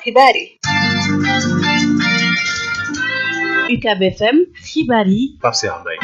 xibaar yi UCAB FM xibaar yi Pape Cheikh Mbaye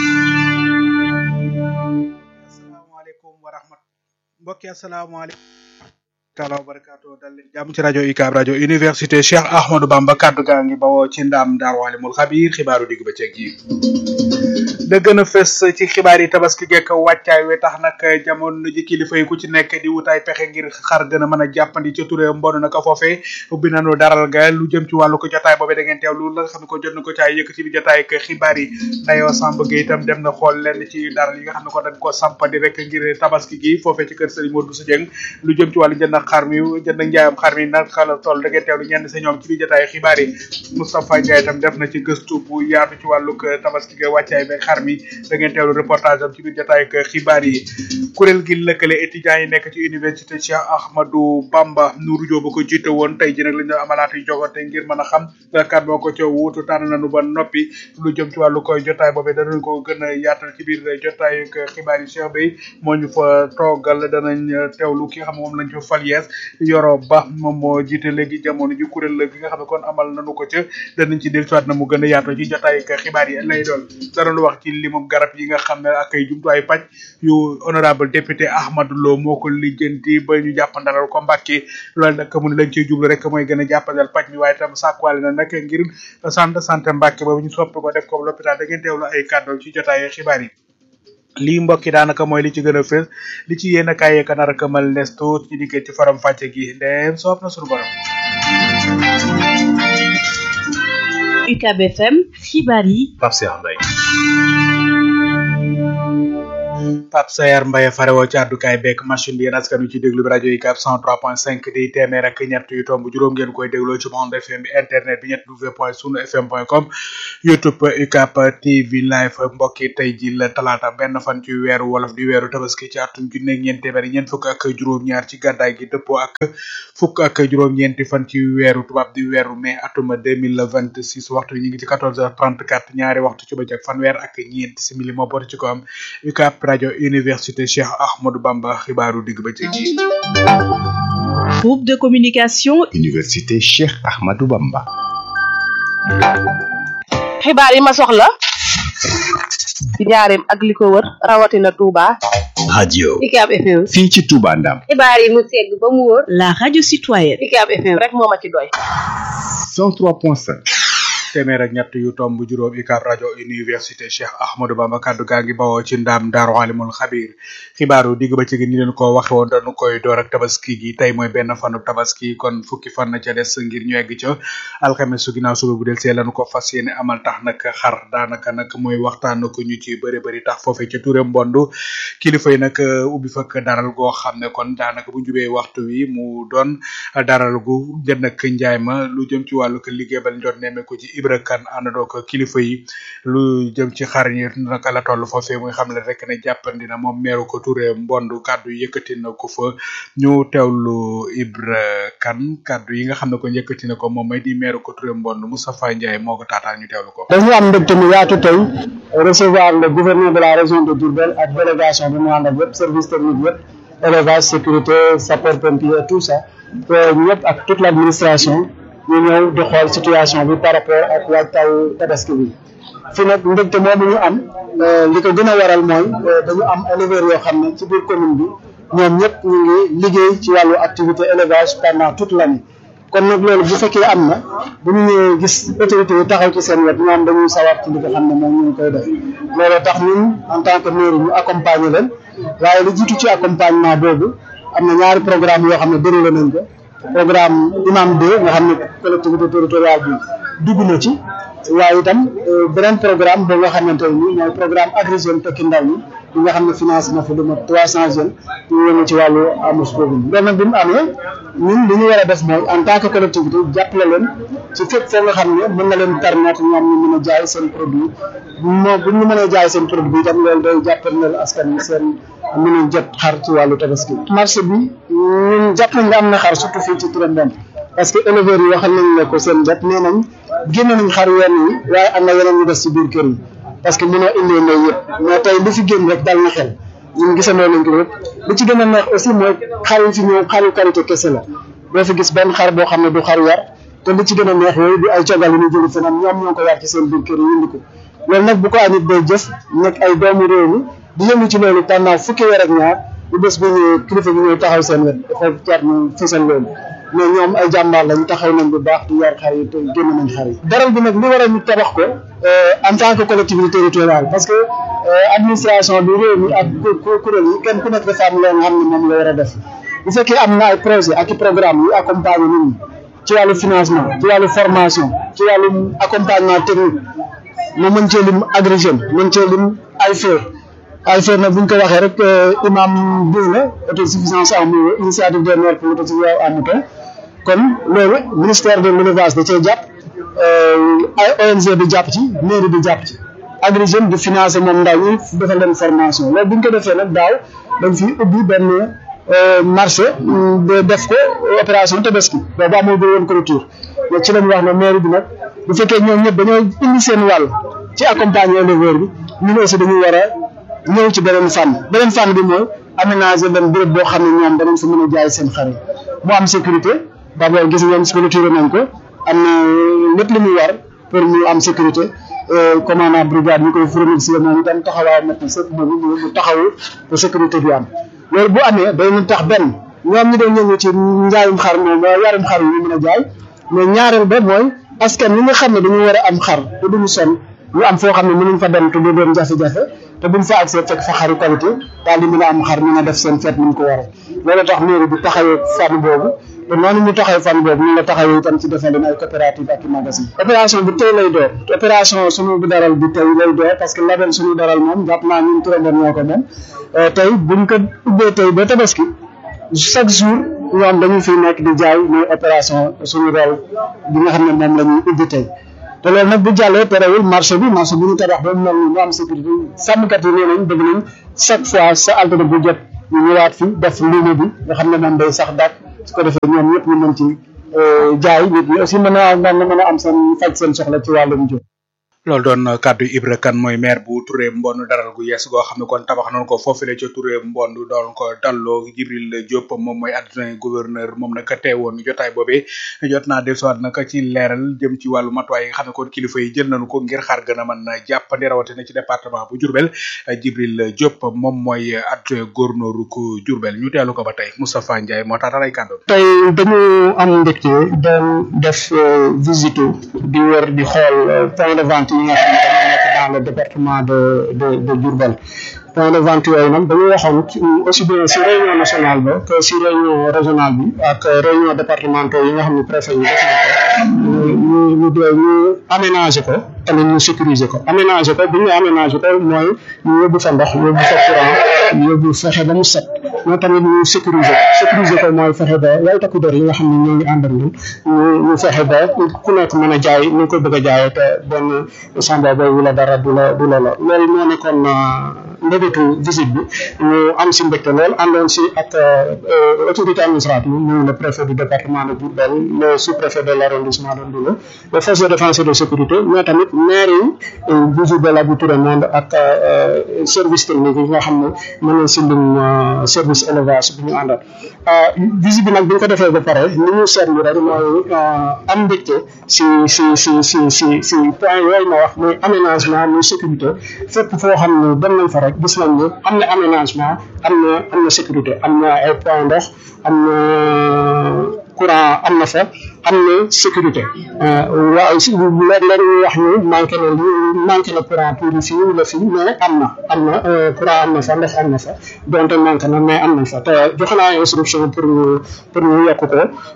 asalaamaaleykum wa rahmat mbokki asalaamaaleykum taala wa barakaatu dal leen jàmm ci rajo UCAB rajo université Cheikh Ahmadou Bamba kaddu gaa ngi bawoo ci ndaam daar waalimul xabiir xibaaru digg bëccëg yi da gën a fës ci xibaar yi tabaski gekk wàccaay we tax nag jamono ji kilifa yi ku ci nekk di wutaay pexe ngir xar gën a mën a jàppandi ca turé mbonu naka foofee ubbi nañu daral ga lu jëm ci wàllu ko jotaay boobee da ngeen teew lu la nga xam ne ko jot na ko caay yëkk ci bi jotaay ak xibaar yi dayoo samb ga itam dem na xool lenn ci daral yi nga xam ne ko dañ ko sampandi rek ngir tabaski gi foofee ci kër Serigne Modou Bousso Dieng lu jëm ci wàllu jënd xar mi jënd njaayam xar mi nag xala toll da ngeen teewlu ñenn sa ñoom ci bi jotaay xibaar yi Moustapha Ndiaye itam def na ci gëstu bu yaatu ci wàllu tabaski ga wàccaay be xar mi da ngeen teewlu reportage am ci biir jotaay ak xibaar yi kuréel gi lëkkale étudiants yi nekk ci université Cheikh Ahmadou Bamba Nourou Diop ba ko jiite woon tey ji nag la ñu amalaat yu jogante ngir mën a xam kat moo ko ca wuutu tànn nañu ba noppi lu jëm ci wàllu koy jotaay boobee danañ ko gën a yaatal ci biir jotaay ak xibaar yi Cheikh Bey moo ñu fa toogal danañ teewlu ki nga xam ne moom lañ fa fal yees Yoro Ba moom moo jiite léegi jamono ji kuréel gi nga xam ne kon amal nañu ko ca danañ ci del soit na mu gën a yaatoo ci jotaay ak xibaar yi lay doon danañ wax ci limum garab yi nga xam ne ak ay jumtuwaay paj yu honorable député Ahmadou Lo moo ko lijjanti ba ñu jàppandalal ko Mbàkke loolu nag mu ne lañ ciy jublu rek mooy gën a jàppandal paj mi waaye tam sàkkuwaale na nag ngir centre santé Mbàkke boobu ñu soppi ko def ko l'hôpital da ngeen teewlu ay kàddu ci jotaay xibaar yi lii mbokki daanaka mooy li ci gën a fës li ci yéen a kaay yeeka nar a këmal nes tuut ci diggee ci faram fàcce gi ndeem soob na suñu borom UCAB FM xibaar yi Pape Cheikh Mbaye Pape Sayar Mbaye farewoo ci àddukaay beek machine bi yéen askan wi ci déglu bi rajo UCAB 103.5 di téeméer ak ñett yu tomb juróom ngeen koy dégloo ci bande FM bi internet bi ñett w point sunu fm point com youtube UCAB TV live mbokk yi tey ji la talaata benn fan ci weeru wolof di weeru tabaski ci atum junne ñeent téeméer ñeent fukk ak juróom-ñaar ci gàddaay gi dëppoo ak fukk ak juróom-ñeenti fan ci weeru tubaab di weeru mai atuma 2026 waxtu ñu ngi ci 14h34 ñaari waxtu ci bëccëg fanweer ak ñeent simili moo booti ci ko am UCAB rajo université Cheikh Ahmadou Bamba xibaaru digg bëccëg yi groupe de communication université Cheikh Ahmadou Bamba xibaar yi ma soxla ci njaareem ak li ko wër rawatina Touba radio UCAB FM fii ci Touba Ndam xibaar yi mu segg ba mu wóor la radio citoyenne UCAB FM rek moo ma ci doy 103.5 téeméer ak ñett yu tomb juróom UCAB rajo université Cheikh Ahmadou Bamba kaddu gaa ngi bawoo ci ndaam daaru alimul xabir xibaaru digg ba ci gi ni leen ko waxe woon dañu koy door ak tabaski gi tey mooy benn fanu tabaski kon fukki fan na ca des ngir ñu egg ca alxames su ginnaaw suba bu del see lañu ko fas yéene amal tax nag xar daanaka nag mooy waxtaan ko ñu ci bëri bëri tax foofee ca Touré Mbondu kilifa yi nag ubbi fakk daral goo xam ne kon daanaka bu jubee waxtu wi mu doon daral gu jënd ak njaay ma lu jëm ci wàllu ko liggéey bal njot nemme ko ci Ibra Kane àndandoo ko kilifa yi lu jëm ci xar yi naka la toll foofee muy xam le rek ne jàppandi na moom meeru ko Touré Mbondu kàddu yëkkati na ko fa ñu teewlu Ibra Kane kàddu yi nga xam ne ko yëkkati na ko moom may di meeru ko Touré Mbondu Moustapha Ndiaye moo ko taataan ñu teewlu ko. dañu am mbégte mu yaatu tey recevoir le gouverneur de la région de Diourbel ak délégation bi mu ànd ak yëpp service technique yëpp élevage sécurité sapeur pompier tout ça ñëpp ak toute l' administration. ñu ñëw di xool situation bi par rapport ak waajtaayu tabaski bi fi nag mbégte moomu ñu am li ko gën a waral mooy dañu am éleveurs yoo xam ne ci biir commune bi ñoom ñëpp ñu ngi liggéey ci wàllu activité élevage pendant toute l'année kon nag loolu bu fekkee am na bu ñu ñëwee gis autorités yi taxaw ci seen wet ñoom dañuy sawar ci li nga xam ne moom ñu ngi koy def loolu tax ñun en tant que mairie ñu accompagner leen waaye li jiitu ci accompagnement boobu am na ñaari programme yoo xam ne déroulé nañ ko programme imam 2 nga xam ne collectivité territoriale bi dugg na ci waaye itam beneen programme boo nga xamante ne nii mooy programme Agri Jeunes tekki ndaw ñi bi nga xam ne finance na fi lu mat trois cent jeunes ñu yëngu ci wàllu amos boobu loolu nag bi mu amee ñun li ñu war a def mooy en tant que collectivité jàppale leen ci fépp foo nga xam ne mën na leen permettre ñoom ñu mën a jaay seen produit moo bu ñu mënee jaay seen produit itam loolu day jàppale askan wi seen mën a jot xar ci wàllu tabaski marché bi ñun jàpp nañ nga am na xar surtout fii ci Touré Mbène parce que éleveurs yi waxal nañ ne ko seen bopp nee nañ génne nañ xar yenn yi waaye am na yeneen ñu des ci biir kër yi parce que mënoo indee ndey yëpp mais tey li fi génn rek dal na xel ñun gisandoo nañ ko yëpp li ci gën a neex aussi mooy xar yi fi ñëw xaru qualité kese la doo fi gis benn xar boo xam ne du xar yar te li ci gën a neex yooyu du ay cogal yu ñu jëli feneen ñoom ñoo ko yar ci seen biir kër yi indi ko loolu nag bu ko nit day jëf nekk ay doomu réew mi di yëngu ci loolu pendant fukki weer ak ñaar bu bés bi ñëwee kilifa gi ñëw taxaw seen wet dafa jar ñu fësal loolu mais ñoom ay jàmbaar lañu taxaw nañ bu baax di yar xar yi te génn nañ xar yi daral bi nag li war a ñu tabax ko en tant que collectivité territoriale parce que administration bi réew mi ak kuréel yi kenn ku nekk dafa am loo nga xam ne moom la war a def bu fekkee am na ay projet ak i programme yu accompagner nit ñi ci wàllu financement ci wàllu formation ci wàllu accompagnement technique mu mën cee lim Agri Jeunes mën cee lim AIFER AIFER nag bu ñu ko waxee rek imam biir la autosuffisance en mouton initiative des maires pour l'autosuffisance en mouton kon loolu ministère de l'élevage da cee jàpp ay ONG di jàpp ci mairie di jàpp ci Agri Jeunes di financer moom ndaw ñi defal leen formation loolu bu ñu ko defee nag daaw dañ fi ubbi benn marché de def ko opération tabaski boobu amul bu woon clôture mais ci lañ wax ne mairie bi nag bu fekkee ñoom ñëpp dañoo indi seen wàll ci accompagner éleveur bi ñun aussi dañuy war a ñëw ci beneen fànn beneen fànn bi mooy aménager leen béréb boo xam ne ñoom danañ fa mën a jaay seen xar yi mu am sécurité d'abord gis ngeen clôture nañ ko am na lépp li muy war pour ñu am sécurité commandant brigade ñu koy remercier moom itam taxawaay mat na sëpp moom mu taxawu pour sécurité bi am loolu bu amee dañu tax benn ñoom ñi doon ñëw ci njaayum xar moom yarum xar yi ñu mën a jaay mais ñaareel ba mooy askan ñi nga xam ne dañu war a am xar te duñu sonn ñu am foo xam ne mënuñ fa dem te du doon jafe-jafe te buñ fa accès fekk fa xaru qualité daal di mën a am xar mën a def seen feet ni mu ko waree loolu tax mairie bi taxawee fànn boobu te noonu ñu taxawee fànn boobu ñu la taxawee itam ci defal leen ay coopérative ak i magasin opération bi tey lay door opération suñu bu daral bi tey lay door parce que label suñu daral moom jàpp naa ñun turandoon ñoo ko moom tey buñ ko ubbee tey ba tabaski chaque jour ñoom dañu fiy nekk di jaay mooy opération suñu rôle bi nga xam ne moom la ñuy ubbi tey te loolu nag bu jàllee terewul marché bi marché bu ñu tabax ba mu mel ni mu am sécurité sàmmkat yi nee nañ bëgg nañ chaque fois sa altine bu jot ñu ñëwaat fi def luuma bi nga xam ne moom day sax dàq su ko defee ñoom ñëpp ñu mën ci jaay nit ñi aussi mën a mën a am seen faj seen soxla ci wàllum jóg loolu doon kàddu Ibra Kane mooy maire bu Touré Mbond daral gu yees goo xam ne kon tabax nañ ko foofule ca Touré Mbond doon ko dalloo Jibril Diop moom mooy adjoint gouverneur moom nag teewoon jotaay boobee jot naa dellusiwaat nag ci leeral jëm ci wàllu matuwaay yi nga xam ne kon kilifa yi jël nañu ko ngir xaar gën a mën a jàppandi rawatina ci département bu Diourbel Jibril Diop moom mooy adjoint gouverneur ku Diourbel ñu teelu ko ba tey Moustapha Ndiaye moo tax ay kàddu. tey dañu am mbégte doon def visite di wër di xool point de vente yi nga xam ne dañoo nekk dans le département de de de Diourbel point de vente yooyu nag dañu waxoon aussi bien si réunion nationale ba que si réunion régionale bi ak réunion départementaux yi nga xam ne préfet yi def na ko ñu ñu ñu aménager ko tamit ñu sécuriser ko aménager ko bu ñu aménager ko mooy ñu yóbbu fa ndox yóbbu fa courant yóbbu fexe ba mu set mais tamit ñu sécuriser ko sécuriser ko mooy fexe ba way takku der yi nga xam ne ñoo ngi ànd ak ñun ñu ñu fexe ba ku nekk mën a jaay ni nga ko bëgg a jaayee te benn samba boobu la dara du la du la la loolu moo nekkoon mbébétu visite bi ñu am si mbégte lool àndoon si ak autorité administrative muy le préfet du département de Diourbel le sous-préfet de l'arrondissement de Ndoulo les forces de défense et de sécurité mais tamit maire yi bu Diourbel ak bu Touré Monde ak service technique yi nga xam ne mën nañ si lim service élevage bi ñu àndal visite bi nag bi ñu ko defee ba pare li ñu seetlu rek mooy am mbégte si si si si si si point yooyu ma wax muy aménagement muy sécurité fépp foo xam ne dem nañ fa rek gis nañ ne am na aménagement am na am na sécurité am na ay point ndox am na courant am na fa am na sécurité waaw si léeg-léeg ñu wax ni manqué na li manqué na courant tuuti fii wala fii mais am na am na courant am na fa ndox am na fa donte manqué na mais am na fa te joxe naa instruction pour ñu pour ñu yokk ko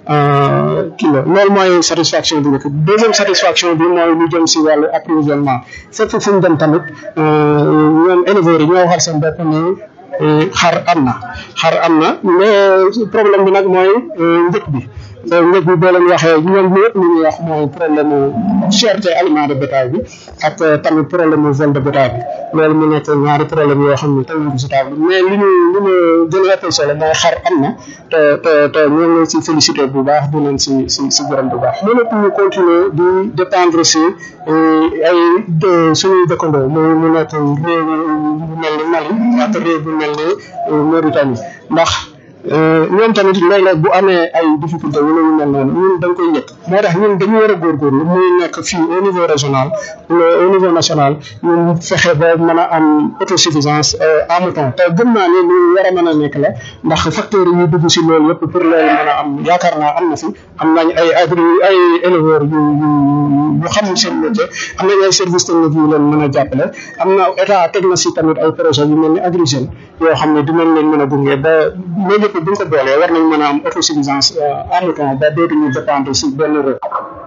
kii la loolu mooy satisfaction bi njëkk deuxième satisfaction bi mooy lu jëm si wàllu approvisionnement fépp fu ñu dem tamit ñoom éleveurs yi ñoo waxal seen bopp ni xar am na xar am na mais problème bi nag mooy njëg bi njëg bi boo leen waxee ñoom ñëpp li ñuy wax mooy problème cherté aliment de bétail bi ak tamit problème mu vol de bétail bi loolu mu nekk ñaari problème yoo xam ne tey ñu si table mais li ñu li ñu gën a ëppal solo mooy xar am na te te te ñoo ngi leen si félicité bu baax di leen si si si gërëm bu baax mënatu ñu continuer di dépendre si ay suñuy dëkkandoo mu mu nekk réew bu mel ni Mali ak réew bu mel ni Mauritanie ndax ñoom tamit léeg-léeg bu amee ay difficulté wala yu mel noonu ñun dañ koy yëg moo tax ñun dañu war a góorgóorlu muy nekk fii au niveau régional au niveau national ñun fexe ba mën a am autosuffisance en mouton te gëm naa ni lu war a mën a nekk la ndax facteurs yi dugg si loolu yëpp pour loolu mën a am yaakaar naa am na fi am nañ ay agri ay éleveurs yu yu yu xam seen métier am nañ ay services techniques yu leen mën a jàppale am na état teg na si tamit ay projet yu mel ni Agri Jeunes yoo xam ne dinañ leen mën a gunge ba loolu yëpp bu ñu ko boolee war nañ mën a am autosuffisance en mouton ba dootuñu dépendre si benn réew.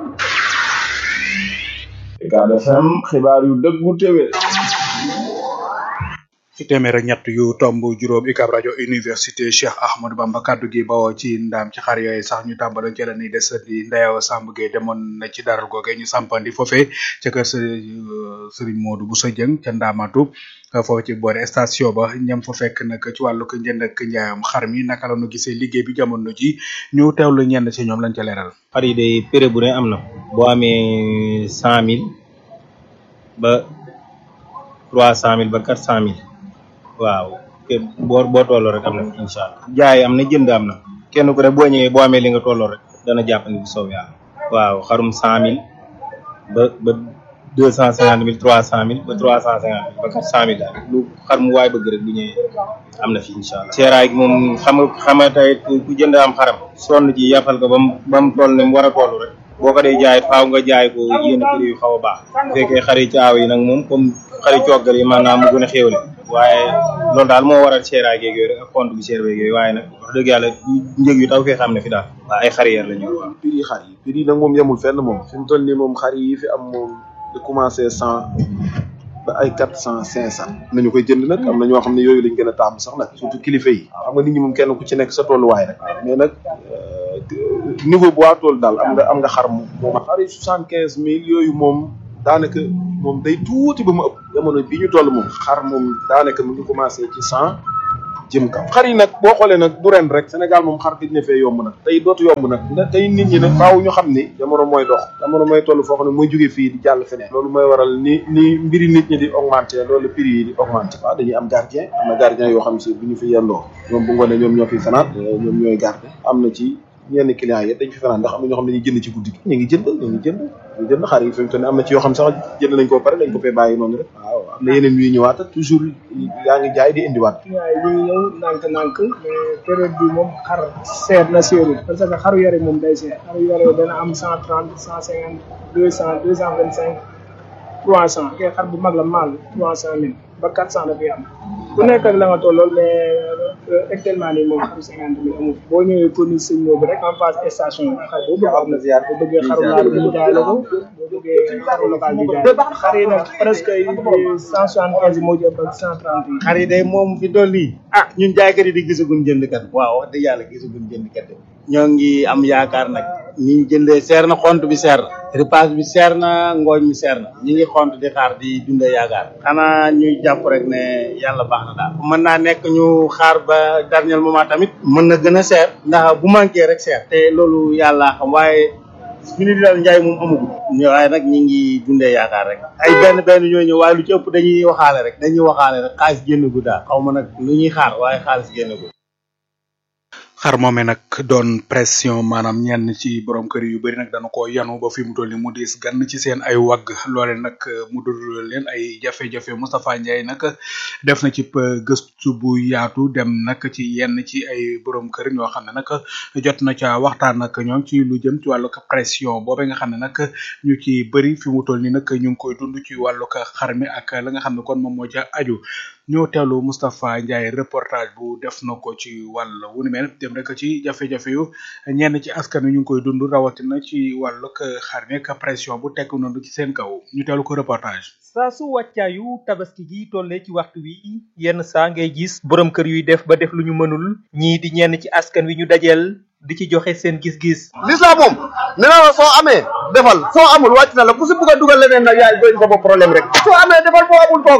Ucab FM xibaar yu dëggu téwé ci téeméer ak ñett yu tomb juróom UCAB rajo université Cheikh Ahmadou Bamba kaddu gi bawoo ci ndaam ci xar yooyu sax ñu tàmbaloon ci la ni des di ndeyaw Samb Gueye demoon na ci daral googe ñu sampandi foofee ca kër Serigne Modou Bousso Dieng ca Ndamatu foofu ci boori station ba ñam fa fekk nag ci wàllu ko njënd ak njaayam xar mi naka la ñu gisee liggéey bi jamono ji ñu teewlu ñenn ci ñoom lañ ca leeral. xar yi day prix bu ne am na boo amee cent mille ba trois cent mille ba quatre cent mille waaw te boo boo tolloo rek am na incha allah jaay am na jënd am na kenn ku ne boo ñëwee boo amee li nga tolloo rek dana jàpp ni bu soob yàlla waaw xarum cent mille ba ba deux cent cinquante mille trois cent mille ba trois cent cinquante mille ba quatre cent mille daal lu xar mu waay bëgg rek bu ñëwee am na fi incha allah seeraay gi moom xam nga xam nga tey ku jënd am xaram sonn ci yafal ko ba mu ba mu toll ne mu war a toll rek boo ko dee jaay faaw nga jaay ko yenn prix yu xaw a baax bu fekkee xari caaw yi nag moom comme xari coggal yi maanaam mu gën a xéewle waaye loolu daal moo waral seeraay geeg yooyu rek ak compte bu seer beeg yooyu waaye nag wax dëgg yàlla njëg yu taw fee xam ne fi daal waaw ay xariyeer la ñu waaw prix yi xar yi prix yi nag moom yemul fenn moom fi mu toll nii moom xar yi fi am moom de commencé cent ba ay quatre cent cinq cent nañu koy jënd nag am na ñoo xam ne yooyu lañ gën a taamu sax nag surtout kilifa yi xam nga nit ñi moom kenn ku ci nekk sa tolluwaay rek mais nag niveau bu waa tool daal am nga am nga xar moom moom xar yi soixante quinze mille yooyu moom daanaka moom day tuuti ba mu ëpp jamono bi ñu toll moom xar moom daanaka mu ngi commencé ci cent jëm kaw xar yi nag boo xoolee nag du ren rek Sénégal moom xar gëj na fee yomb nag tey dootu yomb nag nda tey nit ñi nag faaw ñu xam ni jamono mooy dox jamono mooy toll foo xam ne mooy jóge fii di jàll feneen loolu mooy waral ni ni mbiri nit ñi di augmenter loolu prix yi di augmenter waaw dañuy am gardien am na gardien yoo xam si bu ñu fi yendoo ñoom bu ngoonee ñoom ñoo fi fanaan ñoom ñooy garde am na ci ñenn clients yi dañ fi fanaan ndax am na ñoo xam ne dañuy jënd ci guddi gi ñu ngi jënd ñu ngi jënd ñu jënd xar yi fi mu toll nii am na ci yoo xam sax jënd nañ ko pare dañ ko fee bàyyi noonu rek waaw am na yeneen yuy ñëwaat toujours yaa ngi jaay di indiwaat waaye ñu ngi ñëw nànk-nànk mais période bi moom xar seer na seerul parce que xaru yare moom day seer xaru yare dana am cent trente cent cinquante deux cent deux cent vingt cinq trois cent kay xar bu mag la maal trois cent mille ba quatre cent dafay am ku nekk ak la nga tollool mais actuellement nii moom xaru cinquante mille amul boo ñëwee commune sëñ Moodu rek en face station xar boobu am na ziar boo bëggee xaru laal bi ñu jaay la ko boo bëggee xaru local bi jaay xar yi nag presque cent soixante quinze moo ci ëpp ak cent trente yi xar yi day moom fi toll nii ah ñun jaaykat yi di gisaguñ jëndkat waaw wax dëgg yàlla gisaguñ jëndkat de ñoo ngi am yaakaar nag ni ñu jëndee seer na xont bi seer na repas bi seer na ngooñ mi seer na ñi ngi xont di xaar di dundee yaakaar xanaa ñuy jàpp rek ne yàlla baax na daal mën naa nekk ñu xaar ba dernier moment tamit mën na gën a seer ndax bu manqué rek seer te loolu yàlla xam waaye fi ni daal njaay moom amagul waaye nag ñi ngi dundee yaakaar rek ay benn benn ñoo ñëw waaye lu ci ëpp dañuy waxaale rek dañuy waxaale rek xaalis génn gu daal xaw ma nag lu ñuy xaar waaye xaalis génn gu xar moome nag doon pression maanaam ñenn ci borom kër yu bari nag dana ko yanu ba fi mu toll ni mu diis gann ci seen ay wagg loole nag mu dul leen ay jafe-jafe Moustapha Ndiaye nag def na ci gëstu bu yaatu dem nag ci yenn ci ay borom kër ñoo xam ne nag jot na ca waxtaan ak ñoom ci lu jëm ci wàllu pression boobe nga xam ne nag ñu ci bëri fi mu toll ni nag ñu ngi koy dund ci wàllu xar mi ak la nga xam ne kon moom moo ca aju ñoo teelu Moustapha Ndiaye reportage bu def na ko ci wàll wu ni mel dem rek ci jafe-jafe yu ñenn ci askan wi ñu ngi koy dund rawatina ci wàllu xar mi ak pression bu tekk noonu ci seen kaw ñu teelu ko reportage. saa su wàccaayu tabaski gi tollee ci waxtu wi yenn saa ngay gis borom kër yuy def ba def lu ñu mënul ñii di ñenn ci askan wi ñu dajeel di ci joxe seen gis-gis. l'islam moom nee na la soo amee defal soo amul wàcc na la ku si bugg a dugal leneen nag yaay doy sa bopp problème rek soo amee defal boo amul toogal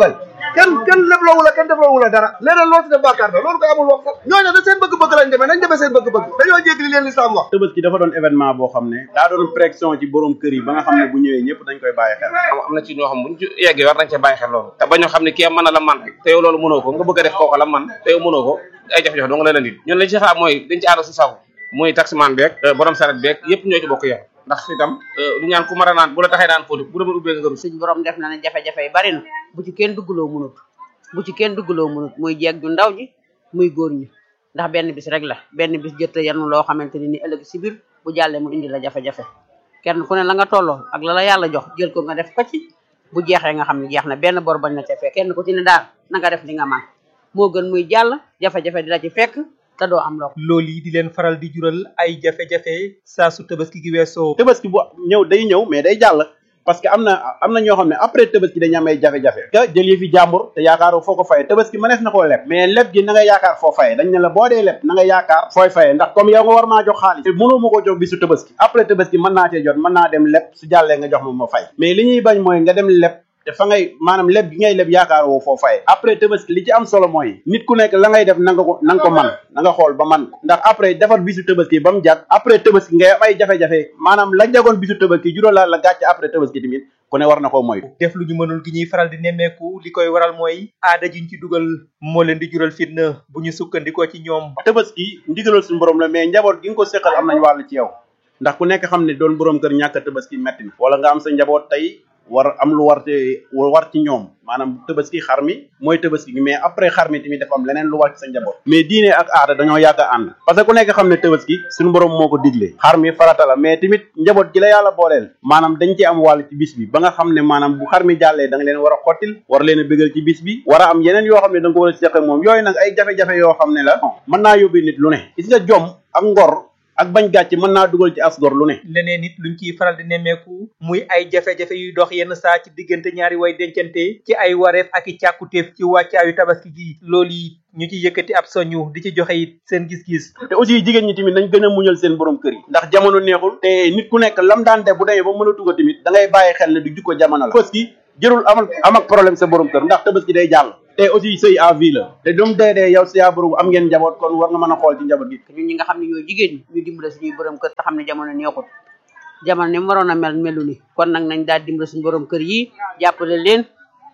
kenn kenn lebloowu la kenn defloowu la dara leneen loo ci def bàkkaar la loolu koy amul wax sax ñooñu da seen bëgg-bëgg lañ demee nañ demee seen bëgg-bëgg dañoo jéggi li leen lislaam wax Tabaski dafa doon événement boo xam ne daa doon pression ci borom kër yi ba nga xam ne bu ñëwee ñëpp dañ koy bàyyi xel am na ci ñoo xam buñ ci yeggee war nañ cee bàyyi xel loolu te bañoo xam ne kii mën na la man rek te yow loolu mënoo ko nga bëgg a def kooku la man te yow mënoo ko ay jafe-jafe dong la leen di ñun lañ ci xaar mooy dañ ci ànd si saw muy taximan beeg borom saret beeg yëpp ñoo ci bokk yem ndax itam lu ñaan ku mar a naan bu la taxee naan fóotu bu demoon ubbee nga gëru suñ borom def na ne jafe-jafe yi bari na bu ci kenn duggaloo mënut bu ci kenn duggaloo mënut muy jeeg ju ndaw ji muy góor ñi ndax benn bis rek la benn bis jëtta yanu loo xamante ni ni ëllëg si biir bu jàllee mu indi la jafe-jafe kenn ku ne la nga tolloo ak la la yàlla jox jël ko nga def ko ci bu jeexee nga xam ne jeex na benn bor bañ na ca fekk kenn ku ci ne daal na nga def li nga man moo gën muy jàll jafe-jafe di la ci fekk te doo am loo loolu yi di leen faral di jural ay jafe-jafe saa su tabaski gi weesoo Tabaski bu ñëw day ñëw mais day jàll parce que am na am na ñoo xam ne après Tabaski dañu am ay jafe-jafe nga jël yi fi jàmbur te yaakaaroo foo ko faye Tabaski mënees na koo leb mais leb gi na nga yaakaar foo faye dañ ne la boo dee leb na nga yaakaar fooy faye ndax comme yow nga war maa jox xaalis te mënoo ma ko jox bisu Tabaski après Tabaski mën naa cee jot mën naa dem leb su jàllee nga jox ma ma fay mais li ñuy bañ mooy nga dem leb te fa ngay maanaam leb gi ngay leb yaakaar woo foo faye après Tabaski li ci am solo mooy nit ku nekk la ngay def na nga ko na nga ko man na nga xool ba man ko ndax après defar bisu Tabaski ba mu jag après Tabaski ngay am ay jafe-jafe maanaam la jagoon bisu Tabaski juróom la la gàcce après Tabaski tamit ku ne war na koo moytu def lu ñu mënul gi ñuy faral di nemmeeku li koy waral mooy aada jiñ ci dugal moo leen di jural fitna bu ñu sukkandikoo ci ñoom Tabaski ndigalal suñu borom la mais njaboot gi nga ko séqal am nañ wàll ci yow ndax ku nekk xam ne doon borom kër ñàkk a Tabaski metti na wala nga am sa njaboot tey war am lu war te war ci ñoom maanaam Tabaski xar mi mooy Tabaski gi mais après xar mi tamit dafa am leneen lu war ci sa njaboot mais diine ak aada dañoo yàgg a ànd parce que ku nekk xam ne Tabaski suñu borom moo ko digle xar mi farata la mais tamit njaboot gi la yàlla booleel maanaam dañ ci am wàll ci bis bi ba nga xam ne maanaam bu xar mi jàllee da nga leen war a xottil war leen a bégal ci bis bi war a am yeneen yoo xam ne da nga ko war a seq ak moom yooyu nag ay jafe-jafe yoo xam ne la mën naa yóbbee nit lu ne gis nga jom ak ngor ak bañ gàcce mën naa dugal ci asgor lu ne leneen nit luñ ciy faral di nemmeeku muy ay jafe-jafe yuy dox yenn saa ci diggante ñaari way dencante ci ay wareef ak i càkkutéef ci wàccaayu tabaski gi loolu yi ñu ci yëkkati ab soñu di ci joxe it seen gis-gis te aussi jigéen ñi tamit nañ gën a muñal seen borom kër yi ndax jamono neexul te nit ku nekk lam daan def bu demee ba mën a tuga tamit da ngay bàyyi xel ne du jukko jamono la tabaski jërul amal am ak problème sa borom kër ndax tabaski day jàll te aussi sëy à vie la te dum dee dee yow sa borom am ngeen njaboot kon war nga mën a xool ci njaboot gi ñun ñi nga xam ne ñooy jigéen ñi ñu dimbale suñuy borom kër te xam ne jamono neexut jamono ni mu waroon a mel melu ni kon nag nañ daal dimbale suñu borom kër yi jàppale leen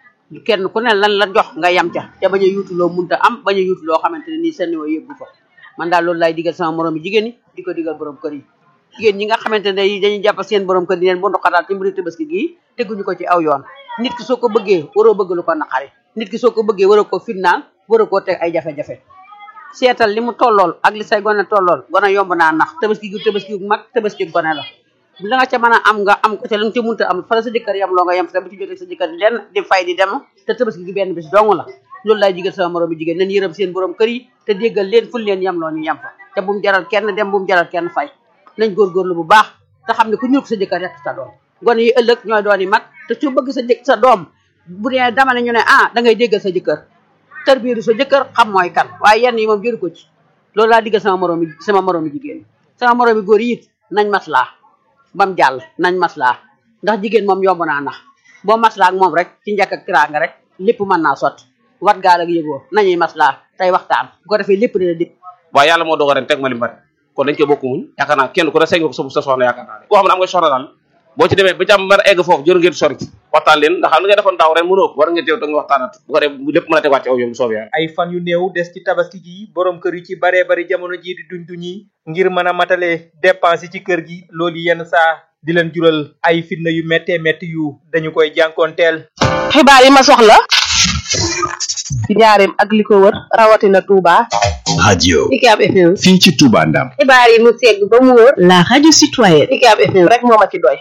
kenn ku ne lan la jox nga yam ca te bañ a yuutu loo munta am bañ a yuutu loo xamante ne nii seen niveau yëggu fa man daal loolu laay digal sama moroom yi jigéen ñi di ko digal borom kër yi jigéen ñi nga xamante ne dañuy jàpp seen borom kër di leen bundu xataal ci mbiri tabaski gii teguñu ko ci aw yoon nit ki soo ko bëggee waroo bëgg lu ko naqari nit ki soo ko bëggee waroo ko fitnaal waroo koo teg ay jafe-jafe seetal li mu tollool ak li say gone tollool gone yomb naa nax tabaski gu tabaski gu mag tabaski gone la la nga ca mën a am nga am ko ca la nga ca munta am fa la sa jëkkër yam loo nga yem sa bu ci jotee sa jëkkër di leen di fay di dem te tabaski gi benn bis dong la loolu laay digal sama moroom bi jigéen nañ yërëm seen borom kër yi te déggal leen ful leen yam loo ñu yem fa te bu mu jaral kenn dem bu mu jaral kenn fay nañ góorgóorlu bu baax te xam ne ku ñuul ko sa jëkkër rek sa doom gone yi ëllëg ñooy doon yi mag te su bëgg sa jëkk sa doom bu dee dama ne ñu ne ah da ngay déggal sa jëkkër tër biiru sa jëkkër xam mooy kan waaye yenn yi moom jëru ko ci loolu laa diggal sama moroom yi sama moroom yi jigéen sama moroom yi góor yi it nañ maslaa bam jàll nañ maslaa ndax jigéen moom yomb naa nax boo maslaa ak moom rek ci njëkk ak tiraanga rek lépp mën naa sotti wat gaal ak yëgoo nañuy maslaa tey waxtaan bu ko defee lépp dina dégg waaye yàlla moo dogal ren teg ma li mbari kon dañ ko bokk muñ yaakaar naa kenn ku ne sëñ nga ko sa sa soxna yaakaar naa ne koo xam ne am nga soxna daal boo ci demee ba ci am mën a egg foofu jëru ngeen sori waxtaan leen ndax xam li nga defoon daaw ren mënoo ko war ngeen teew te nga waxtaanat bu ko def lépp mën a tegaat ci aw yoon bu soobee yàlla ay fan yu néew des ci tabaski gi borom kër yu ci baree bari jamono ji di duñ duñi ngir mën a matale dépense yi ci kër gi loolu yenn saa di leen jural ay fitna yu méttee métti yu dañu koy jànkoonteel xibaar yi ma soxla ci njaareem ak li ko wër rawatina Touba. radio UCAB FM. fii ci Touba Ndam xibaar yi mu segg ba mu wër. la radio citoyenne. UCAB FM rek moo ma ci doy.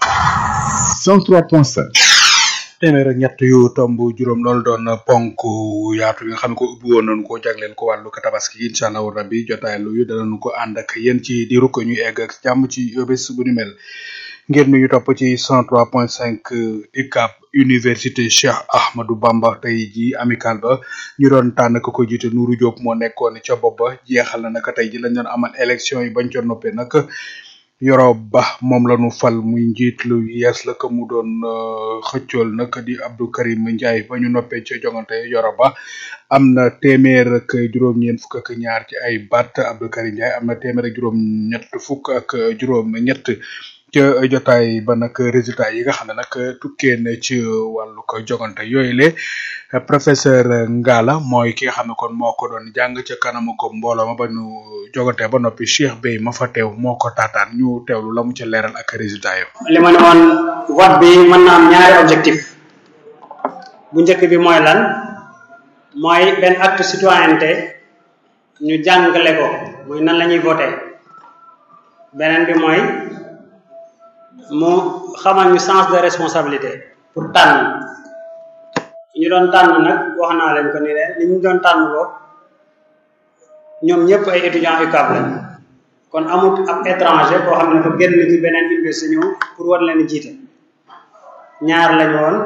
103.5 téeméer ak ñett yu tomb juróom loolu doon ponk yaatu yi nga xam ne ko ubbi woon nañu ko jagleel ko wàllu ko tabaski incha allahu rabbi jotaay lu yu danañu ko ànd ak yéen ci diiru ko ñuy egg ak jàmm ci bés bu ni mel ngeen ñu topp ci 103.5 UCAB université Cheikh Ahmadou Bamba tey ji amical ba ñu doon tànn ko ko jiite Nourou Diop moo nekkoon ca bopp ba jeexal na naka tey ji lañ doon amal élection yi bañ ca noppee nag Yoro Ba moom la ñu fal muy njiit lu yees la ko mu doon euh, xëccool nag di Abdou Karim Ndiaye ba ñu noppee ca jongante Yoro Ba am na téeméer ak juróom-ñeent fukk ak ñaar ci ay baat Abdou Karim Ndiaye am na téeméer ak juróom-ñett fukk ak juróom-ñett ca jotaay ba nag résultat yi nga xam ne nag tukkee na ci wàllu ko jogante yooyu le professeur Ngala mooy ki nga xam ne kon moo ko doon jàng ca kanamu ko mbooloo ma ba ñu jogante ba noppi Cheikh Bey ma fa teew moo ko taataan ñu teewlu la mu ca leeral ak résultat yi. li ma ne woon vote bi mën na am ñaari objectif bu njëkk bi mooy lan mooy benn acte citoyenneté ñu jàngale ko muy nan la ñuy voté beneen bi mooy mu xamal ñu sens de responsabilité pour tànn ñu doon tànn nag wax naa leen ko ni leen li ñu doon tànn ko ñoom ñëpp ay étudiants UCAB lañ kon amut ab étranger koo xam ne dafa génn ci beneen université ñëw pour war leen jiite ñaar lañu woon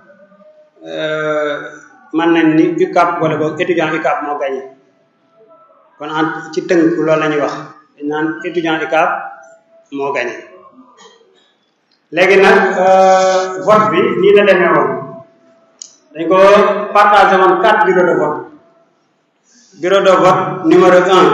mën nañ ni UCAB wala boog étudiant UCAB moo gagné kon en ci tënk loolu la ñuy wax dañ naan étudiant UCAB moo gagné léegi nag vote bi nii la demee woon dañ ko partagé woon quatre bureaux de vote bureau de vote numéro un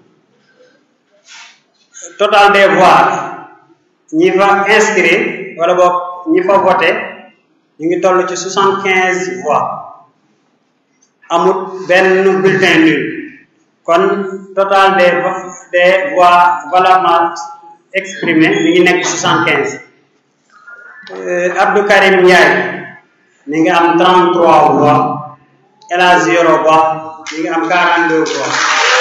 total des voix ñi fa inscrit wala boog ñi fa voté ñu ngi toll ci soixante quinze voix amut benn bulletin nul kon total des des voix valablement exprimées mi ngi nekk soixante quinze Abdou Karim Ndiaye mi ngi am 33 voix El Hadj Yoro Ba mi ngi am 42 voix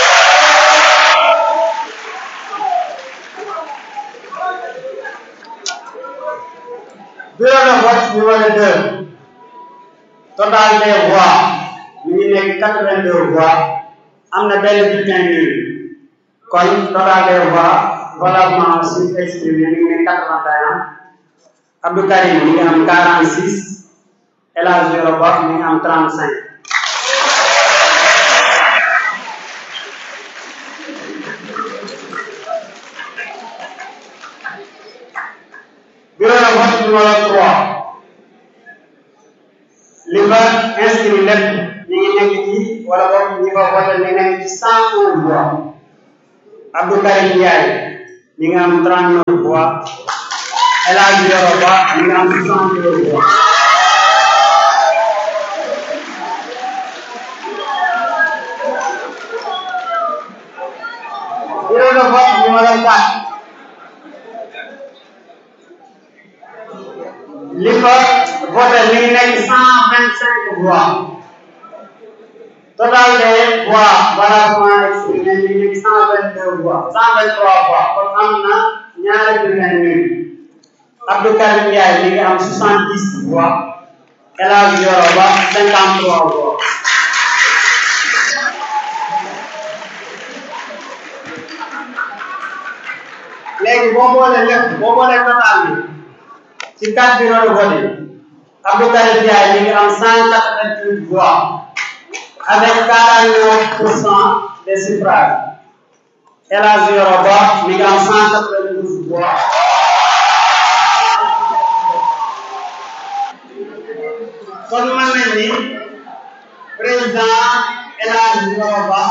bureau de vote numéro 2 total des voix mi ngi nekk 82 voix am na benn bulletin nul kon total des voix valablement aussi exprimé mi ngi nekk 81 Abdou Karim mi ngi am 46 El Hadj Yoro Ba mi ngi am 35 bureau de vote numéro 3 li fa inscrit lépp mi ngi nekk ci wala boog ñi fa voté mi ngi nekk ci 101 voix Abdou Karim Ndiaye mi ngi am 39 voix El Hadj Yoro Ba mi ngi am 62 voix bureau de vote numéro 4 li fa voté mi ngi nekk 125 voix total des voix valablement exprimées mi ngi nekk 122 voix 123 voix kon am na ñaari bulletin nul Abdou Karim Ndiaye mi ngi am 70 voix El Hadj Yoro Ba 53 voix léegi boo boolee lépp boo boolee total bi ci quatre bureaux de vote yi Abdou Karim Ndiaye mi ngi am 188 voix avec 49 pour cent des suffrages El Hadj Yoro Ba mi ngi am 192 voix kon mën nañ ni président El Hadj Yoro Ba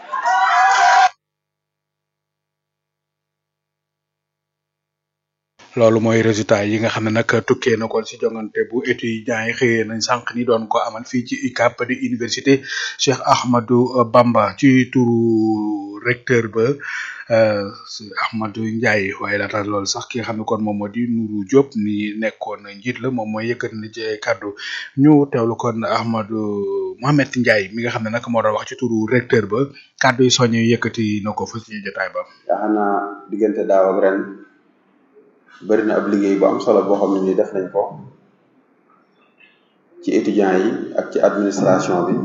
loolu mooy résultat yi nga xam ne nag tukkee na kon si jongante bu étudiants yi xëyee nañ sànq ni doon ko amal fii ci UCAB di université Cheikh Ahmadou Bamba ci turu recteur ba Ahmadou Ndiaye waaye laata loolu sax ki nga xam ne kon moom moo di Nourou Diop ni nekkoon njiit la moom mooy yëkkati na ci ay kàddu ñu teewlu kon Ahmadou Mohamed Ndiaye mi nga xam ne nag moo doon wax ci turu recteur ba kàddu yi soññe yëkkati na ko fa ci jotaay ba. yaakaar naa diggante daaw ak ren bëri na ab liggéey bu am solo boo xam ne ni def nañ ko ci étudiants yi ak ci administration bi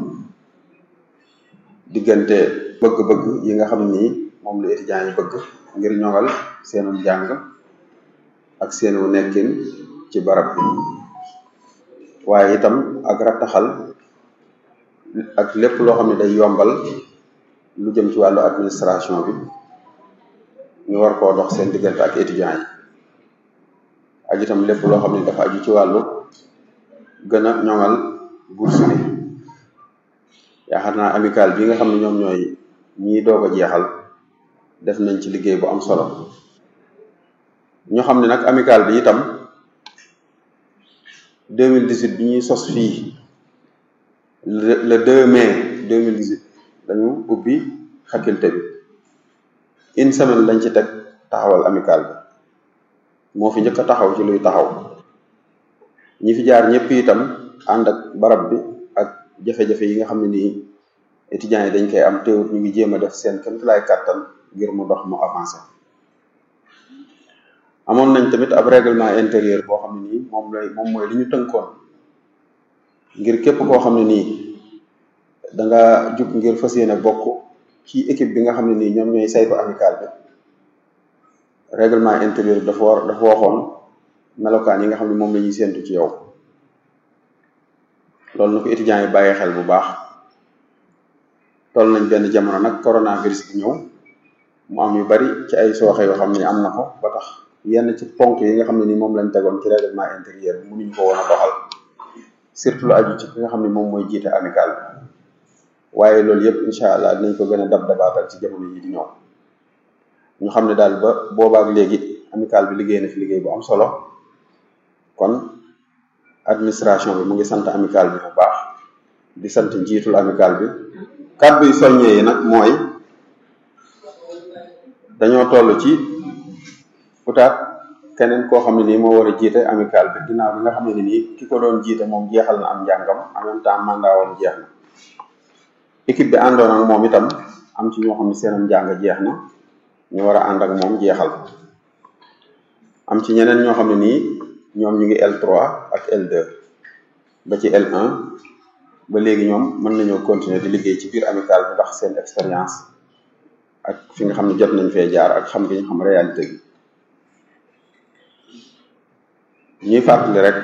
diggante bëgg-bëgg yi nga xam ni moom la étudiants yi bëgg ngir ñoŋal seenu jàng ak seenu nekkin ci barab bi waaye itam ak rattaxal ak lépp loo xam ne day yombal lu jëm ci wàllu administration bi ñu war koo dox seen diggante ak étudiants yi ak itam lépp loo xam ne dafa aju ci wàllu gën a ñoŋal bourse bi yaakaar naa amical bi nga xam ne ñoom ñooy ñii doog a jeexal def nañ ci liggéey bu am solo ñu xam ne nag amical bi itam 2018 bi ñuy sos fii le le 2 mai 2018 dañu ubbi faculté bi une semaine lañ ci teg taxawal amical bi moo fi njëkk a taxaw ci luy taxaw ñi fi jaar ñëpp itam ànd ak barab bi ak jafe-jafe yi nga xam ne nii étudiants yi dañ koy am teewut ñu ngi jéem a def seen kéemtalaay kàttan ngir mu dox mu avancé amoon nañ tamit ab règlement intérieur boo xam ne nii moom lay moom mooy li ñu tënkoon ngir képp koo xam ne nii da nga jug ngir fas yéene bokk ci équipe bi nga xam ne nii ñoom ñooy saytu amical bi règlement intérieur dafa war dafa waxoon melokaan yi nga xam ne moom la ñuy séentu ci yow loolu na ko étudiants yi bàyyi xel bu baax toll nañ benn jamono nag coronavirus bi ñëw mu am yu bari ci ay sooxe yoo xam ne am na ko ba tax yenn ci ponk yi nga xam ne ni moom lañ tegoon ci règlement intérieur bi mënuñu ko woon a doxal surtout lu aju ci ki nga xam ne moom mooy jiite amical bi waaye loolu yëpp incha allah dinañ ko gën a dab dabaatal ci jamono yi di ñëw ñu xam ne daal ba boobaak léegi amical bi liggéey na fi liggéey bu am solo kon administration bi mu ngi sant amical bi bu baax di sant njiitul amical bi kàddu yu soññee yi nag mooy dañoo toll ci utaat keneen koo xam ne nii moo war a jiite amical bi ginnaaw bi nga xam ne nii ki ko doon jiite moom jeexal na am njàngam en même temps mandat woon jeex na équipe bi àndoon ak moom itam am ci ñoo xam ne seenam njàng jeex na ñu war a ànd ak moom jeexal am ci ñeneen ñoo xam ne nii ñoom ñu ngi L3 ak L2 ba ci L1 ba léegi ñoom mën nañoo continuer di liggéey ci biir amical bi ndax seen expérience ak fi nga xam ne jot nañ fee jaar ak xam gi ñu xam réalité bi ñuy fàttali rek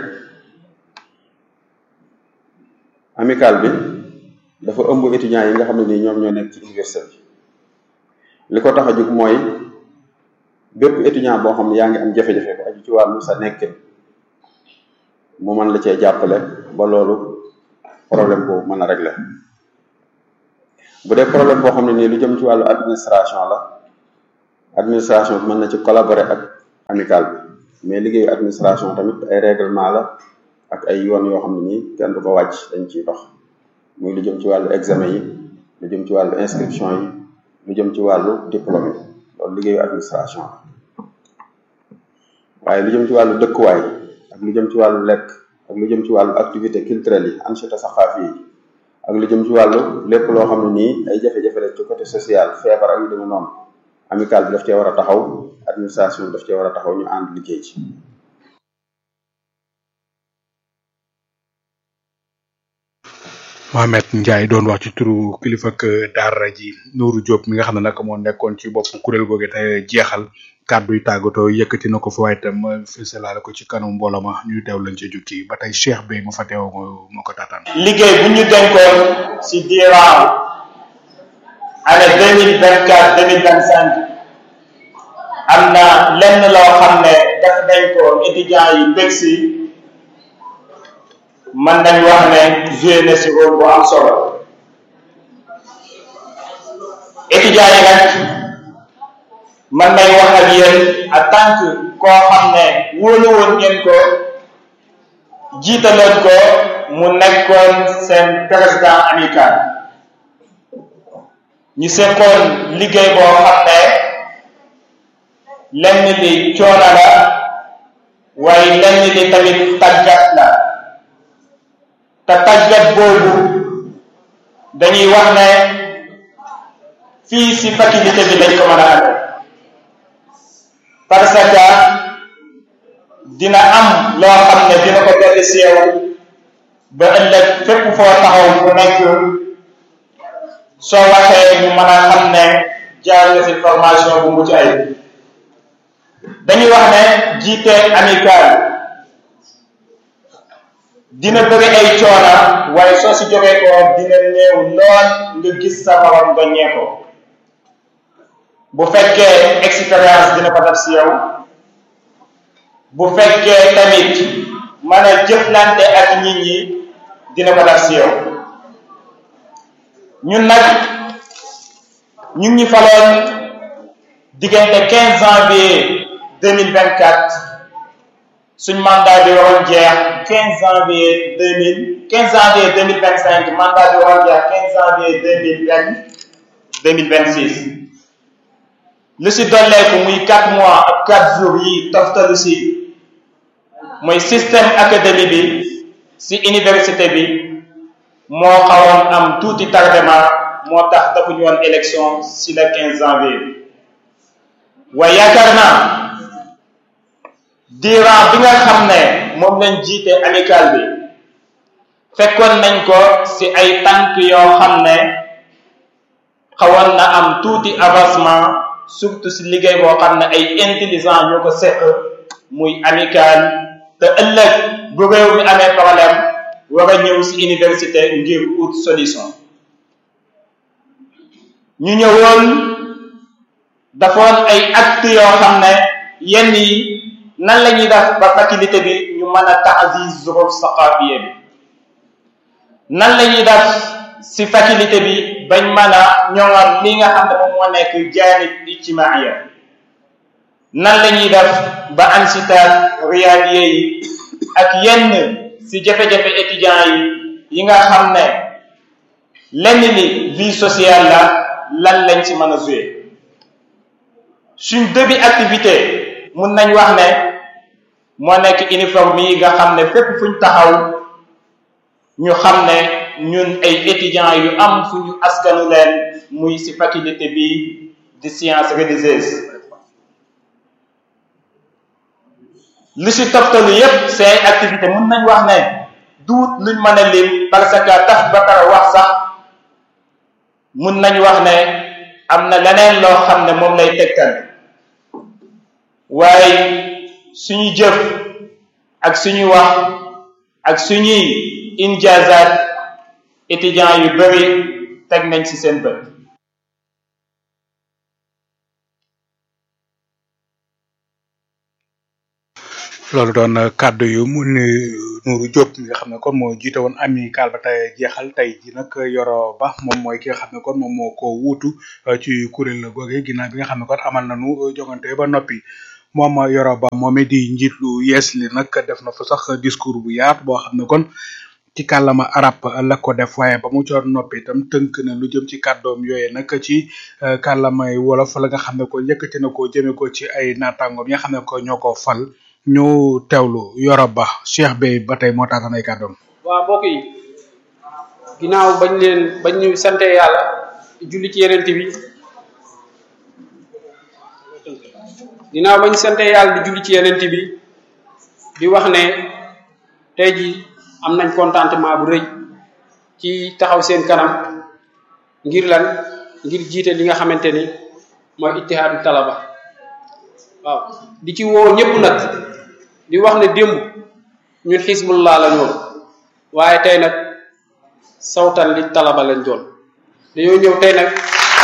amical bi dafa ëmb étudiants yi nga xam ne nii ñoom ñoo nekk ci université bi li ko tax a jóg mooy bépp étudiant boo xam ne yaa ngi am jafe-jafe bu aju ci wàllu sa nekkin mu mën la cee jàppale ba loolu problème boobu mën a régler bu dee problème boo xam ne nii lu jëm ci wàllu administration la administration bi mën na ci collaborer ak amical bi mais liggéeyu administration tamit ay règlement la ak ay yoon yoo xam ne nii kenn du ko wàcc dañ ciy dox muy lu jëm ci wàllu examen yi lu jëm ci wàllu inscription yi lu jëm ci wàllu diplôme yi loolu liggéeyu administration la waaye lu jëm ci wàllu dëkkuwaay ak lu jëm ci wàllu lekk ak lu jëm ci wàllu activité culturelle yi ancheta saxaafi yi ak lu jëm ci wàllu lépp loo xam ne nii ay jafe-jafe la ci côté social feebar ak yu demee noonu amical bi daf cee war a taxaw administration bi daf cee war a taxaw ñu ànd liggéey ci Mohamed Ndiaye doon wax ci turu kilifa ak daara ji Nourou Diop mi nga xam ne nag moo nekkoon ci bopp kuréel googu te jeexal kàddu yu tàggatoo yëkkati na ko fa waaye itam fësalaale ko ci kanam mbooloo ma ñu teew lañ ci jukki ba tey Cheikh Bey ma fa teew moo ko taataan. liggéey bu ñu dénkoon si diiran année deux mille vingt quatre deux mille vingt cinq am na lenn loo xam ne def nañ ko étudiants yi bég si mën nañ wax ne joué na si rôle bu am solo étudiants yi nag mën nañ wax ak yéen en tant que koo xam ne wóolu woon ngeen ko jiitaloon ko mu nekkoon seen président amical ñu seqoon liggéey boo xam ne lenn li coono la waaye lenn li tamit tàggat la te tàggat boobu dañuy wax ne fii si faculté bi lañ ko mën a amee parce que dina am loo xam ne dina ko dolli si yow ba ëllëg fépp foo taxaw bu nekk soo waxee ñu mën a xam ne jaar nga si formation bu mucc ayib dañuy wax ne jiite amical dina bëri ay coona waaye soo si jógee ko dina néew lool nga gis sa morom nga ñee ko bu fekkee expérience dina ko def si yow bu fekkee tamit mën a jëflante ak nit ñi dina ko def si yow ñun nag ñu ngi ñu faloon diggante 15 janvier 2024 suñ mandat bi waroon jeex 15 janvier 2000 15 janvier 2025 mandat bi waroon jeex 15 janvier 2020 2026 lu si dolleeku muy 4 mois ak 4 jours yi toftalu si mooy système académie bi si université bi moo xawoon am tuuti tardement moo tax defuñu woon élection si le 15 janvier waaye yaakaar naa durant bi nga xam ne moom lañ jiite amical bi fekkoon nañ ko si ay tànk yoo xam ne xawoon na am tuuti avancement surtout si liggéey boo xam ne ay intelligent ñoo ko seq muy amical te ëllëg bu réew mi amee problème war a ñëw si université ngir ut solution ñu ñëwoon dafoon ay acte yoo xam ne yenn yi nan la ñuy def ba faculté bi ñu mën a taasiz zuruf saqafiya bi nan la ñuy def si faculté bi bañ mën a ñoŋal li nga xam ne moom moo nekk jaanib ijtimaaya nan la ñuy def ba ansitaat riyaadiye yi ak yenn si jafe-jafe étudiants yi yi nga xam ne lenn li vie sociale la lan lañ ci mën a joué suñ début activité mun nañ wax ne moo nekk uniforme yi nga xam ne fépp fuñ taxaw ñu xam ne ñun ay étudiants yu am fu ñu askanu leen muy ci faculté bi di sciences religieuses li ci toftalu yépp say activité mun nañ wax ne duut luñ mën a lim parce que taf ba pare wax sax mun nañ wax ne am na leneen loo xam ne moom lay tegtal waaye suñu jëf ak suñu wax ak suñuy injazat étudiants yu bari teg nañ ci seen bët loolu doon kàddu yu mu ni Nourou Diop mi nga xam ne kon moo jiite woon amical ba tey jeexal tey ji nag Yoro Ba moom mooy ki nga xam ne kon moom moo ko wuutu ci kuréel googe ginnaaw bi nga xam ne kon amal nañu jongante ba noppi moom Yoro Ba moom di njiit lu yees li nag def na fa sax discours bu yaatu boo xam ne kon ci kàllama arab la ko def waaye ba mu coor noppi itam tënk na lu jëm ci kàddoom yooye nag ci kàllamay wolof la nga xam ne ko yëkkati na ko jëme ko ci ay naataangoom yi nga xam ne ko ñoo ko fal ñu teewlu Yoro Ba Cheikh Bey ba tey moo taatan ay kàddoom waa mbokk yi ginnaaw bañ leen bañ ñu sante yàlla julli ci yenente bi ginnaaw bañ sante yàlla di julli ci yenente bi di wax ne tey ji am nañ contentement bu rëy ci taxaw seen kanam ngir lan ngir jiite li nga xamante ni mooy ittihaadu talaba waaw di ci woo ñëpp nag di wax ne démb ñun xisbullah la ñoon waaye tey nag sawtan li talaba lañ doon dañoo ñëw tey nag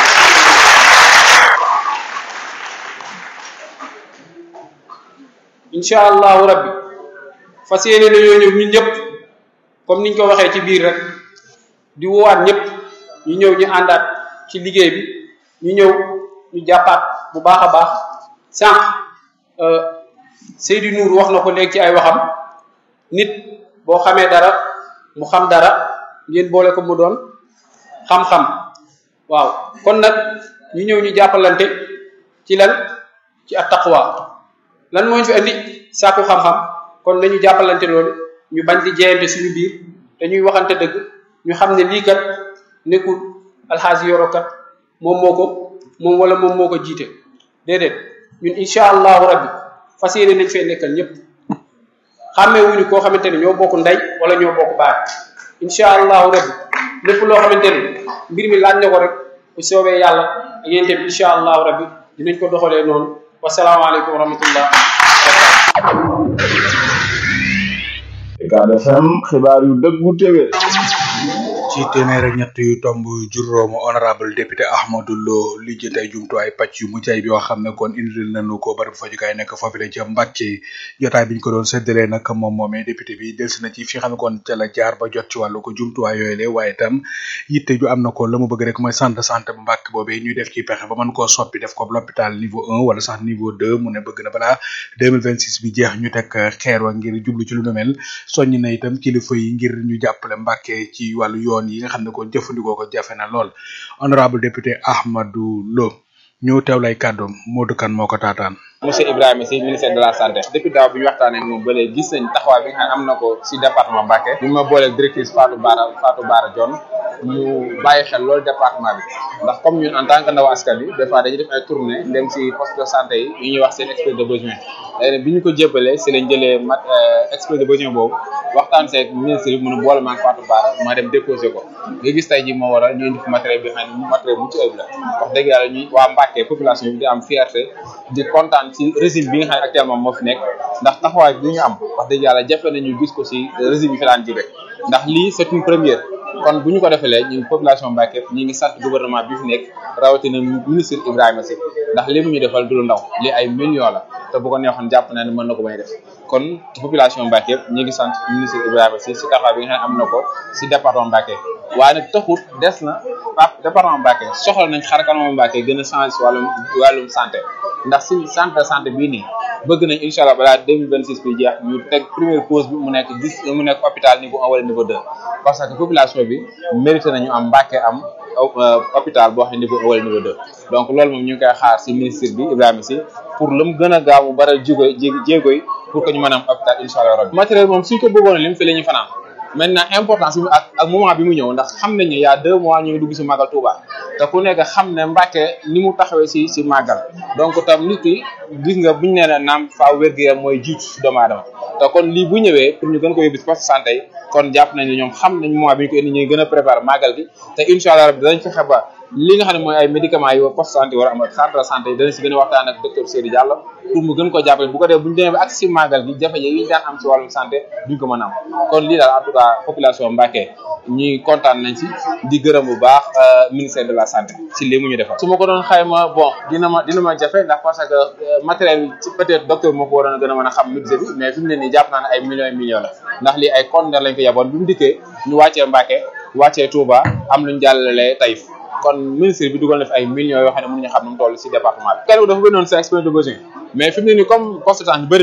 incha allahu rabbi fas yéene nañoo ñëw ñun ñëpp comme niñ ko waxee ci biir rek di woowaat ñëpp ñu ñëw ñu àndaat ci liggéey bi ñu ñëw ñu jàppaat bu baax a baax sànq Seydou Nour wax na ko léegi ci ay waxam nit boo xamee dara mu xam dara ngeen boole ko mu doon xam-xam waaw kon nag ñu ñëw ñu jàppalante ci lan ci at taqwa lan moo ñu fi andi sàkku xam-xam kon nañu jàppalante loolu ñu bañ di jeyante suñu biir dañuy waxante dëgg ñu xam ne lii kat nekkul alxaasi yoro kat moom moo ko moom wala moom moo ko jiite déedéet ñun incha allahu rabbi fas yéene nañ fee nekkal ñëpp xàmmee wuñu koo xamante ne ñoo bokk ndey wala ñoo bokk baay incha allahu rabbi lépp loo xamante ne mbir mi laaj na ko rek bu soobee yàlla ak yéen tamit incha allahu rabbi dinañ ko doxalee noonu wasalaamaaleykum wa rahmatullah Ucab FM xibaar yu dëggu téwé ci téeméer ak ñett yu tomb juróomu honorable député Ahmadou Lo li jënd ay jumtuwaay pàcc yu mucc ayib yoo xam ne kon indil nañu ko bari fajukaay nekk foofu la ca Mbàkke jotaay bi ñu ko doon séddalee nag moom moomee député bi delsi na ci fi xam ne kon ca la jaar ba jot ci wàllu ko jumtuwaay yooyu le waaye itam yitte ju am na ko la mu bëgg rek mooy centre de santé bu Mbàkke boobee ñuy def ci pexe ba mën koo soppi def ko l'hôpital niveau un wala sax niveau deux mu ne bëgg na balaa 2026 bi jeex ñu teg xeer wa ngir jublu ci lu nu mel soññ na itam kilifa yi ngir ñu jàppale Mbàkke ci wàllu yoon yi nga xam ne kon jëfandikoo ko jafe na lool honorable député Ahmadou Lo ñu teew lay kàddoom Modou Kane moo ko taataan monsieur Ibrahima Sy ministère de la santé depuis daaw bi ñu waxtaanee ak moom ba léegi gis nañ taxawaay bi nga xam ne am na ko si département Mbacké bi ma booleeg directrice Fatou Bara Fatou Bara Dione mu bàyyi xel loolu département bi ndax comme ñun en tant que ndaw askan bi des fois dañuy def ay tournée dem si poste de santé yi yu ñuy wax seen exposé de besoin léegi bi ñu ko jébbalee si lañ jëlee mat exposé de besoin boobu waxtaan seeg ministre bi mënu boole maag Fatou Bara ma dem déposé ko nga gis tey ji moo waral ñu indi fi matériel bi xam ne matériel mucc ayib la wax dëgg yàlla ñuy waa Mbacké population bi di am fierté di kontaan ci régime bi nga xam ne actuellement moo fi nekk ndax taxawaay bi ñu am wax dëgg yàlla jafe nañu gis ko si régime yi fi daan jibe ndax lii c'est une première kon bu ñu ko defalee ñu population Mbacké ñi ngi sant gouvernement bi fi nekk rawatina ministre Ibrahima Sy ndax li mu ñu defal du lu ndaw li ay millions la te bu ko neexoon jàpp na ne mën na ko may def kon population Mbacké ñi ngi sant ministre Ibrahima Sy si taxawaay bi nga xam ne am na ko si département Mbacké waaye nag taxut des na ah département Mbacké soxla nañ xar kanamu Mbacké gën a changé si wàllum wàllum santé ndax si centre de santé bii nii bëgg nañ incha allah balaa 2026 bi jeex ñu teg première pause bi mu nekk dix mu nekk hôpital niveau un wala niveau deux parce que population bi mérité nañu am Mbacké am hôpital boo xam ne niveau un wala niveau deux donc loolu moom ñu ngi koy xaar si ministre bi Ibrahima Sy pour lu mu gën a gaaw mu baral jéego jéego yi pour que ñu mën a am hôpital incha allah rabbi matériel moom suñ ko bëggoon li mu fi la ñu fanaan maintenant importance bi ak ak moment bi mu ñëw ndax xam nañ ne y a deux mois ñu ngi dugg si màggal Touba te ku nekk xam ne Mbacké ni mu taxawee si si màggal donc tam nit ki gis nga buñu nee na naam faa wér-gu-yaram mooy jiitu si doomu aadama te kon lii bu ñëwee pour ñu gën ko yóbbu si poste santé yi kon jàpp nañ ne ñoom xam nañ moment bi ñu ko indi ñu gën a préparer màggal gi te incha allah rabbi danañ fexe ba li nga xam ne mooy ay médicaments yi poste santé war a am ak centre de santé yi danañ si gën a waxtaan ak docteur Seydou Diallo pour mu gën ko jàppale bu ko def bu ñu demee ba ak si màggal gi jafe-jafe yi ñu daan am si wàllum santé duñ ko mën a am kon lii daal en tout cas population Mbacké ñi kontaan nañ si di gërëm bu baax ministère de la santé si lii mu ñu defal su ma ko doon xayma bon dina ma dina ma jafe ndax parce que matériel bi ci peut-être docteur moo ko waroon a gën a mën a xam budget bi mais fi mu ne nii jàpp naa ne ay millions et millions la ndax lii ay conteneur lañ ko yaboon bi mu dikkee ñu wàccee Mbacké wàccee Touba am luñ jàllale Taïf kon ministre bi dugal na fi ay millions yoo xam ne mënuñu xam nu mu toll si département bi kenn dafa gënoon sa expression de besoin mais fi mu ne nii comme consultant bëri